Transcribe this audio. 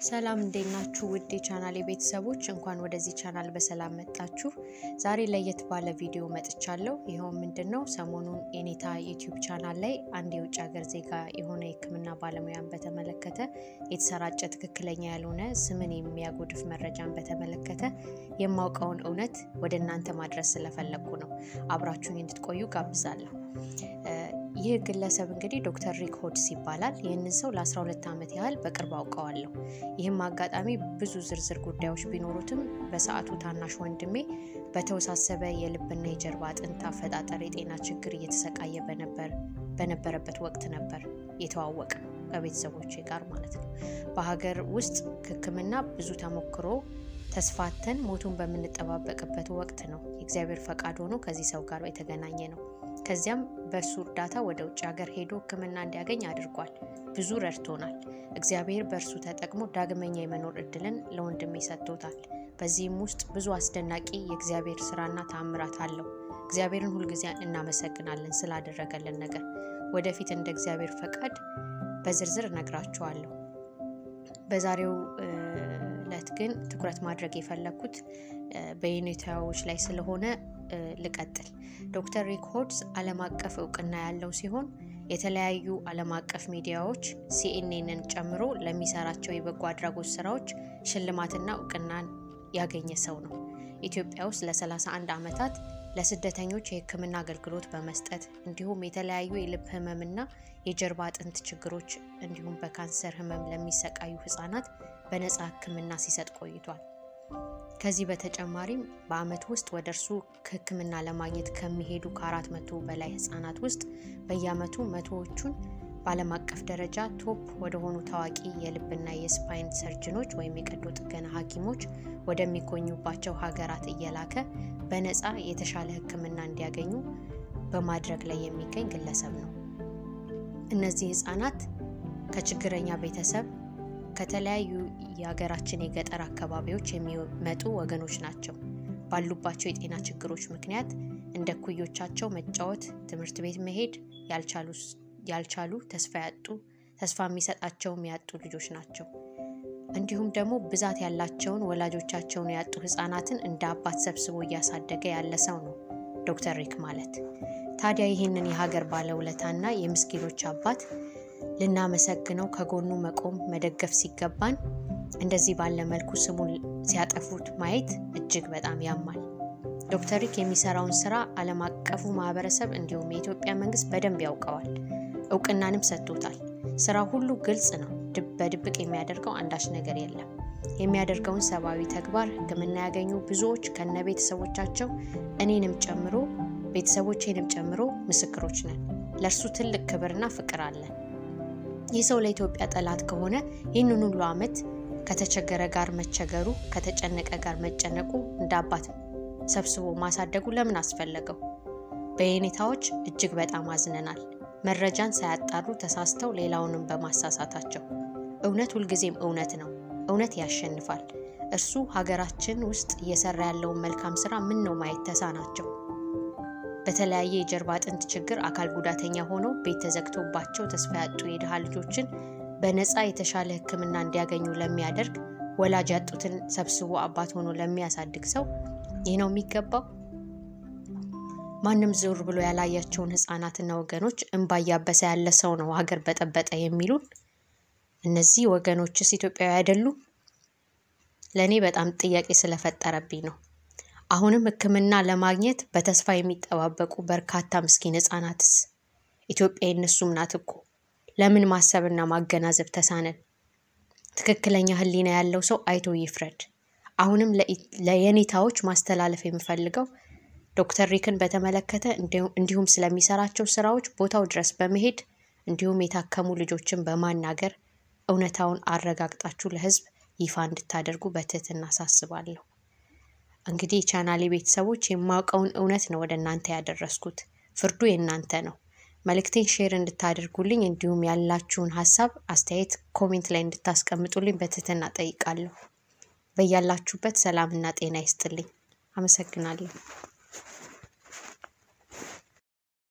ሰላም እንዴት ናችሁ? ውድ የቻናል ቤተሰቦች እንኳን ወደዚህ ቻናል በሰላም መጣችሁ። ዛሬ ለየት ባለ ቪዲዮ መጥቻለሁ። ይኸውም ምንድን ነው? ሰሞኑን የኔታ ዩቲዩብ ቻናል ላይ አንድ የውጭ ሀገር ዜጋ የሆነ የሕክምና ባለሙያን በተመለከተ የተሰራጨ ትክክለኛ ያልሆነ ስምን የሚያጎድፍ መረጃን በተመለከተ የማውቀውን እውነት ወደ እናንተ ማድረስ ስለፈለግኩ ነው። አብራችሁኝ እንድትቆዩ ጋብዛለሁ። ይህ ግለሰብ እንግዲህ ዶክተር ሪክ ሆድስ ይባላል። ይህንን ሰው ለ12 ዓመት ያህል በቅርብ አውቀዋለሁ። ይህም አጋጣሚ ብዙ ዝርዝር ጉዳዮች ቢኖሩትም በሰዓቱ ታናሽ ወንድሜ በተወሳሰበ የልብና የጀርባ አጥንት አፈጣጠር የጤና ችግር እየተሰቃየ በነበረበት ወቅት ነበር የተዋወቀ ከቤተሰቦቼ ጋር ማለት ነው። በሀገር ውስጥ ሕክምና ብዙ ተሞክሮ ተስፋተን ሞቱን በምንጠባበቅበት ወቅት ነው የእግዚአብሔር ፈቃድ ሆኖ ከዚህ ሰው ጋር የተገናኘ ነው። ከዚያም በእሱ እርዳታ ወደ ውጭ ሀገር ሄዶ ህክምና እንዲያገኝ አድርጓል። ብዙ ረድቶናል። እግዚአብሔር በእርሱ ተጠቅሞ ዳግመኛ የመኖር እድልን ለወንድሜ ሰጥቶታል። በዚህም ውስጥ ብዙ አስደናቂ የእግዚአብሔር ስራና ተአምራት አለው። እግዚአብሔርን ሁልጊዜ እናመሰግናለን ስላደረገልን ነገር። ወደፊት እንደ እግዚአብሔር ፈቃድ በዝርዝር እነግራችኋለሁ። በዛሬው ዕለት ግን ትኩረት ማድረግ የፈለግኩት በዩኔታዎች ላይ ስለሆነ ልቀጥል። ዶክተር ሪክ ሆድስ ዓለም አቀፍ እውቅና ያለው ሲሆን የተለያዩ ዓለም አቀፍ ሚዲያዎች ሲኤንኤንን ጨምሮ ለሚሰራቸው የበጎ አድራጎት ስራዎች ሽልማትና እውቅናን ያገኘ ሰው ነው። ኢትዮጵያ ውስጥ ለ31 ዓመታት ለስደተኞች የህክምና አገልግሎት በመስጠት እንዲሁም የተለያዩ የልብ ህመምና የጀርባ አጥንት ችግሮች እንዲሁም በካንሰር ህመም ለሚሰቃዩ ህጻናት በነፃ ህክምና ሲሰጥ ቆይቷል። ከዚህ በተጨማሪም በአመት ውስጥ ወደ እርሱ ህክምና ለማግኘት ከሚሄዱ ከአራት መቶ በላይ ህጻናት ውስጥ በየአመቱ መቶዎቹን በዓለም አቀፍ ደረጃ ቶፕ ወደሆኑ ታዋቂ የልብና የስፓይን ሰርጅኖች ወይም የቀዶ ጥገና ሐኪሞች ወደሚገኙባቸው ሀገራት እየላከ በነፃ የተሻለ ህክምና እንዲያገኙ በማድረግ ላይ የሚገኝ ግለሰብ ነው። እነዚህ ህጻናት ከችግረኛ ቤተሰብ ከተለያዩ የሀገራችን የገጠር አካባቢዎች የሚመጡ ወገኖች ናቸው። ባሉባቸው የጤና ችግሮች ምክንያት እንደ ኩዮቻቸው መጫወት፣ ትምህርት ቤት መሄድ ያልቻሉ ተስፋ ያጡ ተስፋ የሚሰጣቸውም ያጡ ልጆች ናቸው። እንዲሁም ደግሞ ብዛት ያላቸውን ወላጆቻቸውን ያጡ ህጻናትን እንደ አባት ሰብስቦ እያሳደገ ያለ ሰው ነው ዶክተር ሪክ ማለት። ታዲያ ይህንን የሀገር ባለውለታና የምስኪኖች አባት ልናመሰግነው ከጎኑ መቆም መደገፍ ሲገባን እንደዚህ ባለ መልኩ ስሙን ሲያጠፉት ማየት እጅግ በጣም ያማል። ዶክተር ሪክ የሚሰራውን ስራ ዓለም አቀፉ ማህበረሰብ እንዲሁም የኢትዮጵያ መንግስት በደንብ ያውቀዋል፣ እውቅናንም ሰጥቶታል። ስራ ሁሉ ግልጽ ነው። በድብቅ የሚያደርገው አንዳች ነገር የለም። የሚያደርገውን ሰብአዊ ተግባር ህክምና ያገኙ ብዙዎች ከነ ቤተሰቦቻቸው እኔንም ጨምሮ ቤተሰቦቼንም ጨምሮ ምስክሮች ነን። ለእርሱ ትልቅ ክብርና ፍቅር አለን። ይህ ሰው ለኢትዮጵያ ጠላት ከሆነ ይህንን ሁሉ ዓመት ከተቸገረ ጋር መቸገሩ፣ ከተጨነቀ ጋር መጨነቁ፣ እንደ አባት ሰብስቦ ማሳደጉ ለምን አስፈለገው? በየኔታዎች እጅግ በጣም አዝነናል። መረጃን ሳያጣሩ ተሳስተው ሌላውንም በማሳሳታቸው። እውነት ሁልጊዜም እውነት ነው። እውነት ያሸንፋል። እርሱ ሀገራችን ውስጥ እየሰራ ያለውን መልካም ስራ ምን ነው ማየት ተሳናቸው? በተለያየ የጀርባ አጥንት ችግር አካል ጉዳተኛ ሆነው ቤት ተዘግቶባቸው ተስፋ ያጡ የድሃ ልጆችን በነፃ የተሻለ ሕክምና እንዲያገኙ ለሚያደርግ ወላጅ ያጡትን ሰብስቦ አባት ሆኖ ለሚያሳድግ ሰው ይህ ነው የሚገባው? ማንም ዞር ብሎ ያላያቸውን ህጻናትና ወገኖች እንባ እያበሰ ያለ ሰው ነው ሀገር በጠበጠ የሚሉን እነዚህ ወገኖችስ ኢትዮጵያዊ አይደሉም? ለእኔ በጣም ጥያቄ ስለፈጠረብኝ ነው። አሁንም ህክምና ለማግኘት በተስፋ የሚጠባበቁ በርካታ ምስኪን ህጻናትስ ኢትዮጵያ የነሱም ናት እኮ። ለምን ማሰብና ማገናዘብ ተሳነን? ትክክለኛ ህሊና ያለው ሰው አይቶ ይፍረድ። አሁንም ለየኔታዎች ማስተላለፍ የምፈልገው ዶክተር ሪክን በተመለከተ እንዲሁም ስለሚሰራቸው ስራዎች ቦታው ድረስ በመሄድ እንዲሁም የታከሙ ልጆችን በማናገር እውነታውን አረጋግጣችሁ ለህዝብ ይፋ እንድታደርጉ በትህትና አሳስባለሁ። እንግዲህ የቻናሌ ቤተሰቦች የማውቀውን እውነት ነው ወደ እናንተ ያደረስኩት። ፍርዱ የእናንተ ነው። መልእክቴን ሼር እንድታደርጉልኝ እንዲሁም ያላችሁን ሀሳብ አስተያየት ኮሜንት ላይ እንድታስቀምጡልኝ በትህትና ጠይቃለሁ። በያላችሁበት ሰላምና ጤና ይስጥልኝ። አመሰግናለሁ።